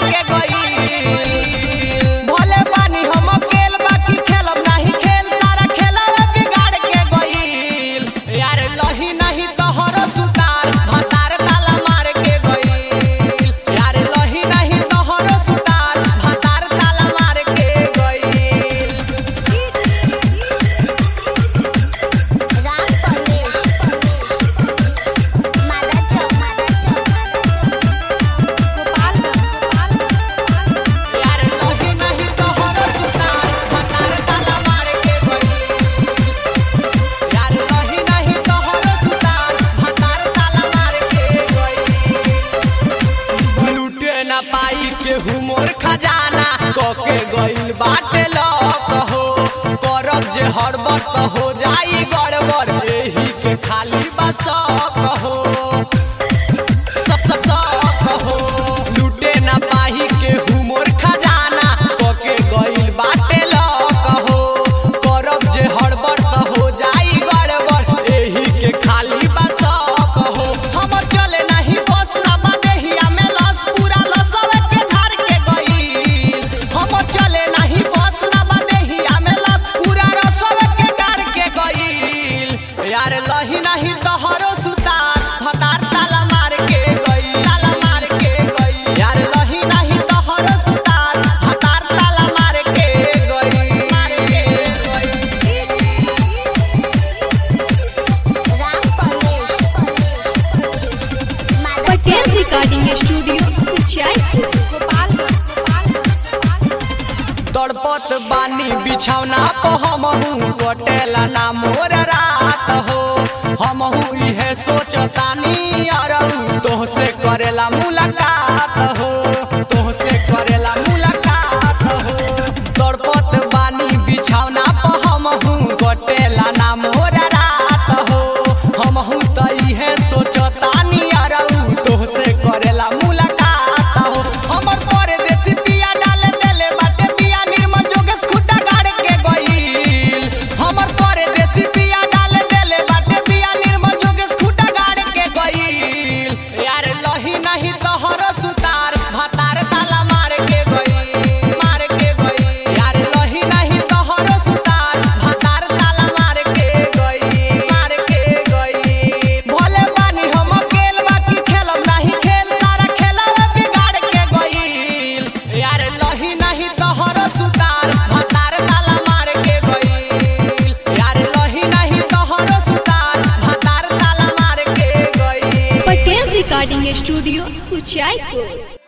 के गई भोले पानी हम अकेल बाकी खेलब नहीं खेल सारा खेलवा बिगाड़ के गई यार लही नहीं तोहर सुतार भतार ताला मार के गई यार लही नहीं तोहर सुतार भतार ताला मार के गई राम परवेश मादा चौक मादा चौक यार लही नहीं तोहर सुतार भतार ताला मार के गई यार लही नहीं तोहर सुतार भतार ताला मार के गई लूटे ना पाई के हुमोर खजाना कके गइल बाटे लक हो करब जे हड़बड़ त हो जाई गड़बड़ एही के खाली बस कहो लूटे ना पाही के हुमोर खजाना कके गइल बाटे लक हो करब जे हड़बड़ त हो जाई गड़बड़ एही के खाली बस कहो हमर चले नहीं बस ना बदेहिया में लस पूरा लसवे के झाड़ के गइल हमर चले नहीं बस ना बदेहिया में लस पूरा रसवे के गाड़ के गइल यार लही नहीं तोहरो सुतार भतार ताला मार के गई ताला मार के गई यार लही नहीं तोहरो सुतार भतार ताला मार के गई मार के गई राम परवेश मादा पटेल रिकॉर्डिंग स्टूडियो उचाईपुर तड़पत बानी बिछौना पे हमहू कटेला ना मोर रात हो हमहू इहे सोचतानी अरऊ तोहसे करेला मुलाकात हो तोहसे करेला मुलाकात हो तड़पत बानी बिछौना पे हमहू कटेला ना मोर रात हो हमहू त इहे सोचतानी अरऊ तोहसे करेला मुलाकात हो हमर परदेसी पिया डाल देले बाटे पिया निर्मल जोगेश खुटा गाड़ के गइल हमर परदेसी पिया डाल देले बाटे पिया निर्मल जोगेश खुटा गाड़ के गइल यार लही नहीं तोहर सुतार भतार ताला मार के गइल मार के गइल यार लही नहीं तोहर सुतार भतार ताला मार के गइल मार के गइल भोले पानी हम अकेल बाकी खेलब नहीं खेल सारा खेलवा बिगाड़ के गइल यार लही नहीं तोहर सुतार भतार ताला मार के गइल यार लही नहीं तोहर सुतार भतार ताला मार के गइल पटेल रिकॉर्डिंग स्टूडियो उचाईपुर